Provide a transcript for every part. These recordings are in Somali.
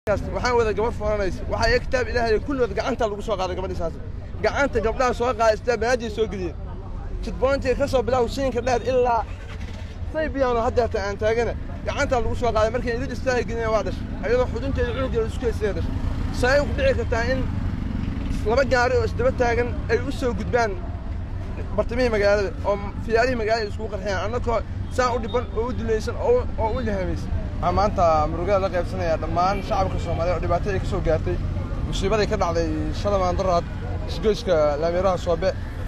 waxaan wada gabar foranaysa waxaa iga kitaab ilaahay kulligood gacanta lagu soo qaaday gabadhiisaas gacanta gabdhaha soo qaaday istaa banaajiya soo geliyeen jidboontiga ka soo bilaw siinka dheer ilaa saybiyaano haddeerta aan taagana gacantaa lagu soo qaaday markay ilid istaaga geliyeen waa dhashay ayadoo xudunteeda cunugeeda isku haysaya dhashay say ku dhici kartaa in laba gaari oo isdaba taagan ay u soo gudbaan bartamihii magaalada oo fiyaarihii magaalada iskugu qarxiyaan annagoo saan u dhiban oo u dulaysan oo u lihamaysan waxaan maanta murugada la qaybsanayaa dhammaan shacabka soomaaliya oo dhibaatadii ka soo gaartay musiibadii ka dhacday shalamaan daraad isgoyska laamiiraha soobe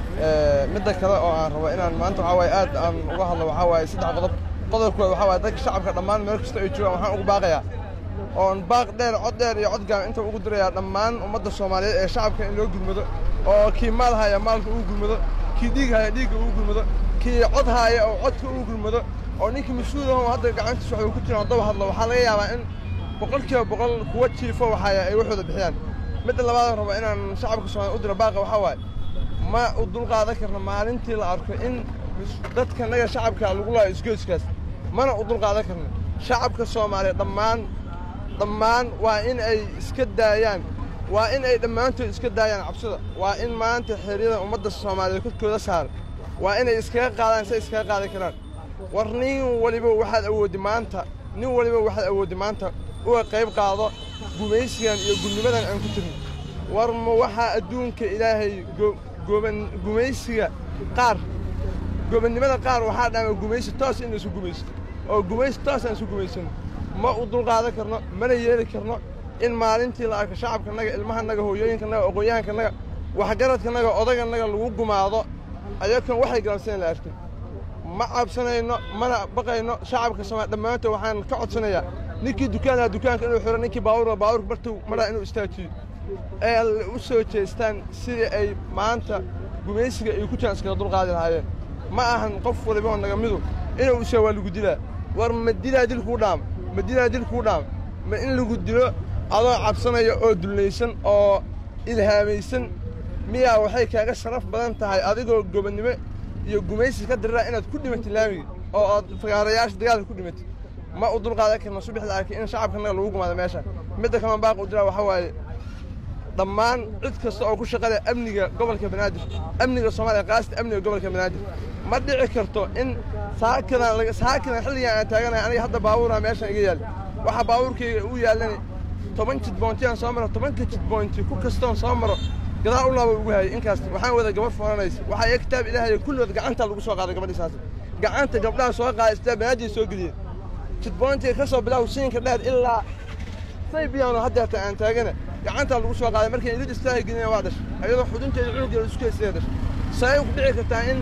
midda kale oo aan rabo inaan maanta waxaa waaye aad aan uga hadlo waxaa waaye saddex qodob qodobkooda waxaa waaye dadka shacabka dhammaan meel kasta ay joogaan waxaan ugu baaqayaa oon baaq dheer cod dheer iyo cod gaan inta ugu dirayaa dhammaan ummadda soomaaliyeed ee shacabka in loo gurmado oo kii maal haya maalka ugu gurmado kii dhiig haya dhiigga ugu gurmado kii cod haya oo codka ugu gurmado oo ninkii mas-uulaho hadda gacantiisa waxbuu ku jiraan daba hadlo waxaa laga yaabaa in boqolkiiba boqol kuwa jiifo waxaya ay waxooda bixiyaan midda labaadaan rabo inaan shacabka soomaaliya u diro baaqa waxaa waaye ma u dulqaadan karno maalintii la arko in dadka naga shacabka lagu laayo isgoyskaas mana u dulqaadan karno shacabka soomaaliya dhammaan dhammaan waa in ay iska daayaan waa in ay dhammaantood iska daayaan cabsida waa in maanta xeeryada ummadda soomaaliyeed korkooda saara waa inay iskaga qaadaan say iskaga qaadan karaan war nin waliba waxaad awooddi maanta nin waliba waxaad awooddi maanta uga qayb qaado gumaysigan iyo gudnimadan aan ku jirno war ma waxaa adduunka ilaahay goban gumaysiga qaar gobannimada qaar waxaa dhaama gumaysi toos in laysu gumaysto oo gumaysi toos aan isu gumaysano ma u dulqaadan karno mana yeeli karno in maalintii la arko shacabkanaga ilmahanaga hooyooyinkanaga aqoonyahankanaga waxgaradkanaga odaganaga lagu gumaado ayagoon waxay galamsanayn la arkin ma cabsanayno mana baqayno shacabka soomaaliya dhammaantood waxaan ka codsanayaa ninkii dukaanaa dukaanka inuu xiro ninkii baabuurka baabuurka bartuu maraa inuu istaajiyo ee u soo jeestaan sidii ay maanta gumaysiga ay ku jiraan iskaga dulqaadi lahaayeen ma ahan qof waliba oo naga midu inuu ishaa waa lagu dilaa war ma dilaa dil kuu dhaama ma dilaa dil kuu dhaama ma in lagu dilo adoo cabsanaya oo dullaysan oo ilhaamaysan miyaa waxay kaaga sharaf badan tahay adigoo gobonnimo iyo gumaysi ka diriraa inaad ku dhimatid laamiga oo aad fagaarayaasha dagaalka ku dhimatid ma u dulqaadan karno subax la arkay in shacabkanaga lagu gumaado meesha midda kaloon baaq u diraa waxaa waaye dhammaan cid kasta oo ku shaqaleh amniga gobolka banaadir amniga soomaaliya qaasita amniga gobolka banaadir ma dhici karto in saakadan saakadan xilligan aan taaganahay aniga hadda baabuuraa meeshan iga yaal waxaa baabuurkayga u yaallanay toban jidboonti aan soo maro tobanka jidboonti ku kastoon soo maro gadaal u laaba ugu hayay inkaas waxaan wada gabar foranaysa waxaa iga kitaab ilaahay kulligood gacanta lagu soo qaaday gabadhiisaas gacanta gabdhaha soo qaaday istaa banaajiya soo geliyeen jidboontiga ka soo bilaw siinka dheer ilaa saybiyaano haddeerta aan taagana gacantaa lagu soo qaaday markay ilid istaaga geliyeen waa dhashay ayadoo xudunteeda cunugeeda isku haysaya dhashay say ku dhici kartaa in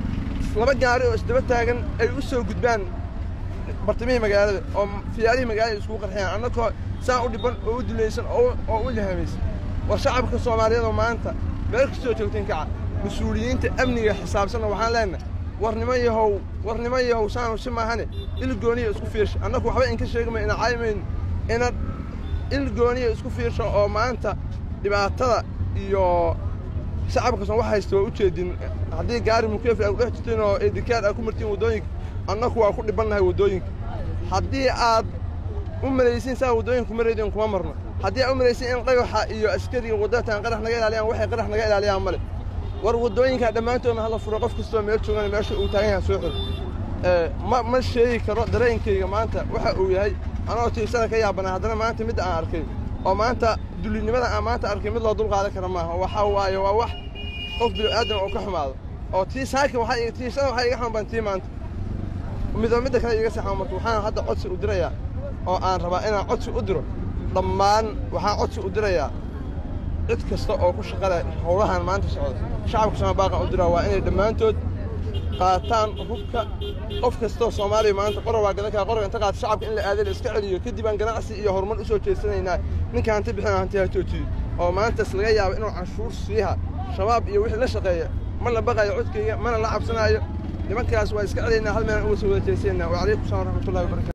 laba gaari oo isdaba taagan ay u soo gudbaan bartamihii magaalada oo fiyaarihii magaalada iskugu qarxiyaan annagoo saan u dhiban oo u dulaysan oo u lihamaysan war shacabka soomaaliyeed oo maanta meel kastoo joogteen kaca mas-uuliyiinta amniga xisaabsanna waxaan leenahay war niman yahow war niman yahow saanu si maahane il gooniya isku fiirsha annagu waxba inka sheegmay ina caymayn ina il gooniya isku fiirsha oo maanta dhibaatada iyo shacabka soon wax haysta waa u jeedin haddii gaari mukeefi aad kudhex jirtiin oo edikaar aad ku martiin waddooyinka annagu waa ku dhibannahay waddooyinka haddii aad u malaysiin saa waddooyinka maraydeen kuma marno haddii aad u malaysiin in dhagaxa iyo askariga waddatan qarax naga ilaaliyaan waxay qarax naga ilaaliyaan male war waddooyinka dhammaantoodna hala furo qof kastoo meel joogana meesha uu taagan yahay soo xiro ma ma sheegi karo dareenkayga maanta waxa uu yahay anoo tiirsana ka yaabanaa haddana maanta midda aan arkay oo maanta dulinimada aan maanta arkay mid loo dulqaadan kara maaha waxaa waaye waa wax qof bini'aadam oo ka xumaado oo tii saaka waxaa tiirsada waxaa iga xanuban tii maanta midoo midda kale iga saxama marka waxaan hadda codsi u dirayaa oo aan rabaa inaan codsi u diro dhammaan waxaan codsi u dirayaa cid kasta oo ku shaqale howlahan maanta socda shacabka sooma baaqan u diraa waa inay dhammaantood qaataan hubka qof kastoo soomaaliya maanta qorar waa gadan kara qorga inta qaata shacabka in la aada la iska celiyo kadib aan ganacsi iyo horumar u soo jeesanaynaa ninka hanti bixina hanti ha joojiyo oo maantas laga yaabo inuu canshuur siiha shabaab iyo wixii la shaqeeya ma la baqayo codkayga mana la cabsanaayo nimankaas waa iska celaynaa hal meelaan uga soo wada jeesanayna wacalaykum salam waraxmatullahi wabarakatu